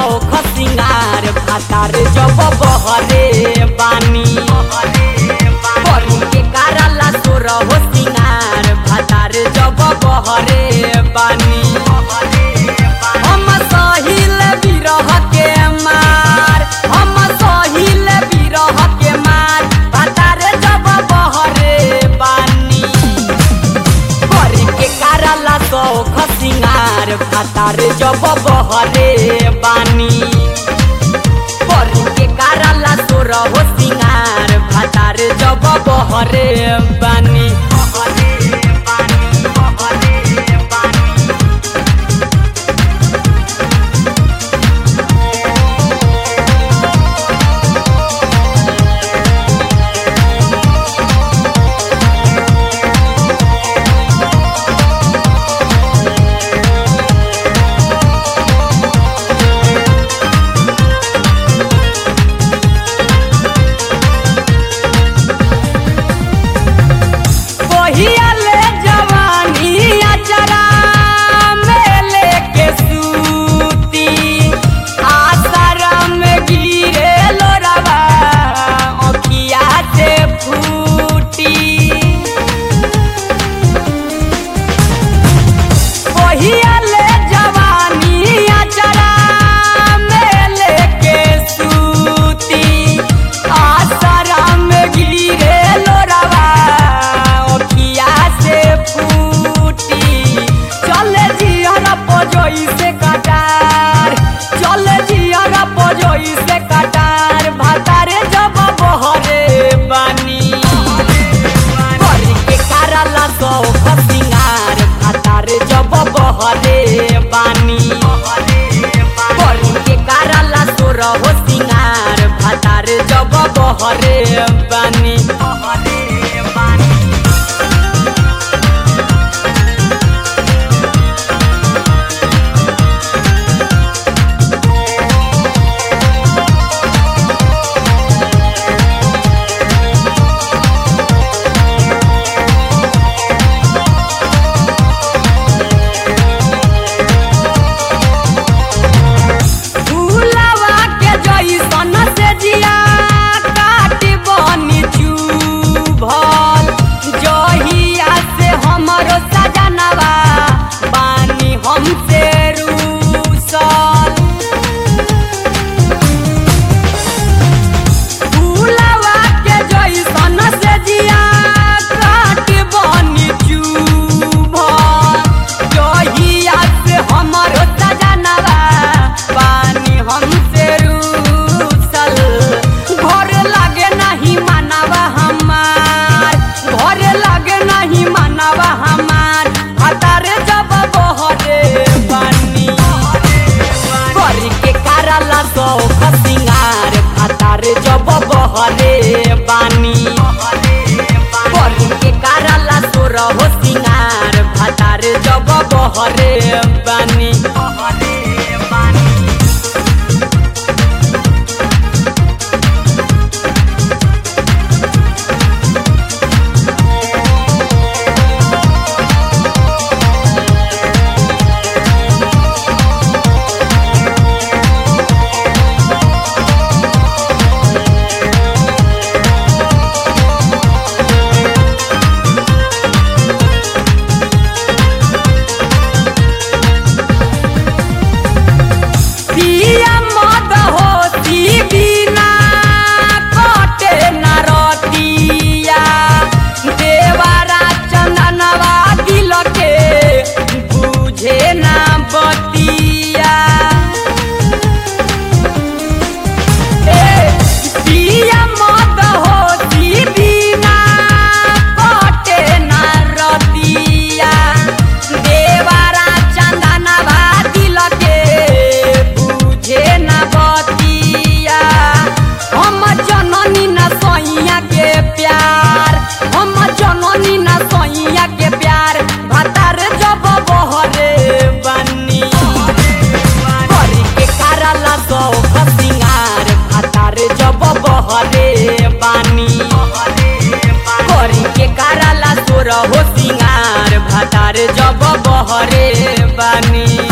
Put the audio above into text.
सौख सिंगार भातार जब बहरे बानी करी के कारला सोर हो सिंगार भातार जब बहरे बानी हम सहिल बिरह के मार हम सहिल बिरह के मार भातार जब बहरे बानी करी के कारला सौख सिंगार भातार जब बहरे बानी करी के कारला सोर हो सिंगार भातार जब बहरे बानी कहिया ले जवानी अचरा में लेके सूती आसरा में गिरे लोरवा अखिया से फूटी कहिया ले जवानी अचरा में लेके सूती आसरा में गिरे लोरवा अखिया से फूटी चले जियर पजोई से कटार चले जियर पजोई से कटार भातारे जब बहरे बानी करी के कारला सौख सिंगार भातार जब बहरे बानी करी के कारला सोर हो सिंगार भातार जब बहरे बानी फूलवा के जैसन से जिया काट बनी चुभल जहिया से हमरो सजनवा बानी हमसे रूसल फूलवा के जैसन से जिया काट बनी चुभल जहिया से हमरो सजनवा पानी हमसे रूसल घर लागे नहीं मानवा हमार घर लागे नहीं मानवा हमार हतार जब बहरे पानी करी के कारला सौख सिंगार हतार जब बहरे बानी करी के कारला सोर हो सिंगार भातार जब बहरे बानी पिया मद होती बिना कटे न रतिया देवारा चंदनवा दिल के बुझे ना बतिया ए पिया मद होती बिना कटे न रतिया देवारा चंदनवा दिल के बुझे न बतिया हम जननी न सैया के प्यार हम जननी न सैया के प्यार भातार जब बहरे बनी करी के कारला सौख सिंगार भातार जब बहरे बानी करी के कारला सोर हो सिंगार भातार जब बहरे बानी